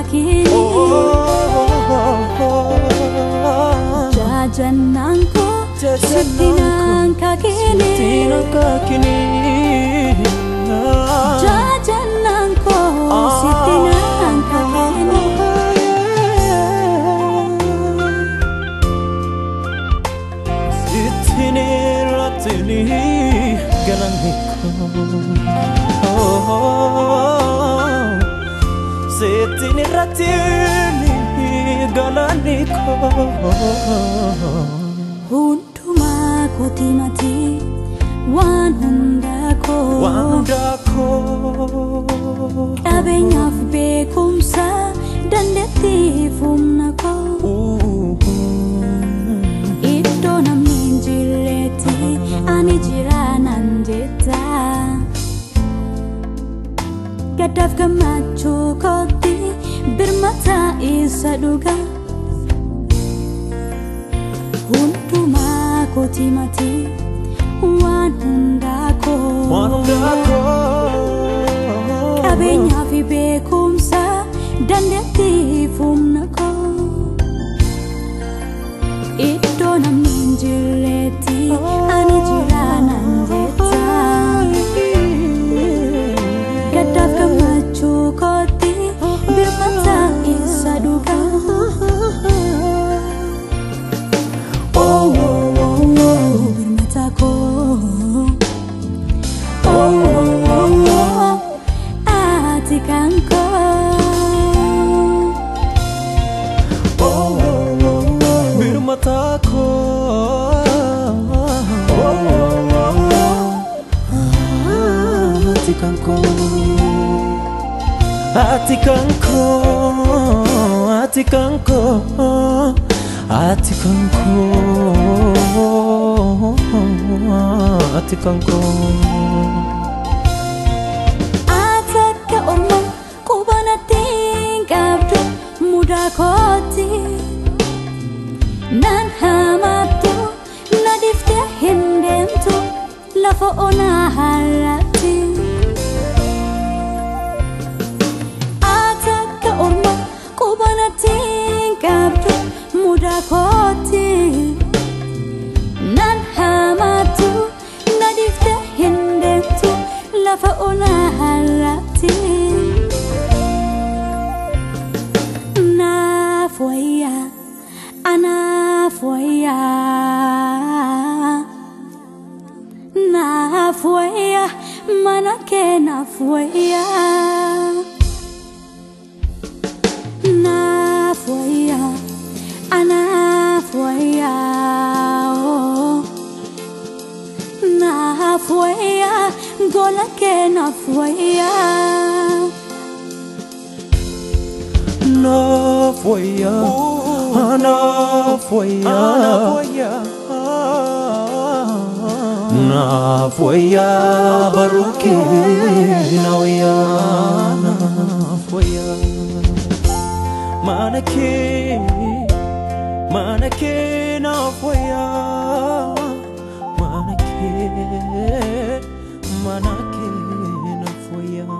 kakini Jajannaan koo sitti naan kakini Jajannaan koo sitti naan kakini Sittini rattini galanni koo Sittini rattini galanni koo Hundumaa kooti mati waan hundaa koo Wanda koo Qabeenyaaf beekumsa dandeettiif humna koo Iddoo namni hin jirretti ani jira nan jetta Gaddaaf gammachuu kootti birmata isa dhuga Hundumaa kooti mati waan hundaa koo Wanda koo Qabeenyaa fi beekumsa dandeettiif humna koo Iddoo namni hin jirretti ani jira nan jetta Gaddaaf gammachuu kootti birmata isa dhuga Oh, oh, oh, oh, birmata koo Oh, oh, oh, oh, ati kan koo Birmata koo Ati kan koo Ati kan koo Ati kan koo Ati kan koo Ati kan koo Ati akka orma quba natti hin qabdu mudaa kooti Nan hamaattu na dhiftee hin deemtu lafa onaa har'atti Ati akka orma quba natti hin qabdu mudaa kooti Nan hamaattu na dhiftee hin deemtu lafa onaa har'atti Naaf wayyaa anaaf wayyaa Naaf wayyaa mana kee naaf wayyaa Naaf wayyaa anaaf wayyaa oh. Naaf wayyaa gola kee naaf wayyaa Enough for ya, enough for ya, enough for ya, baruki, now ya, enough for ya. Manake, manake, enough for ya, manake, manake, enough for ya.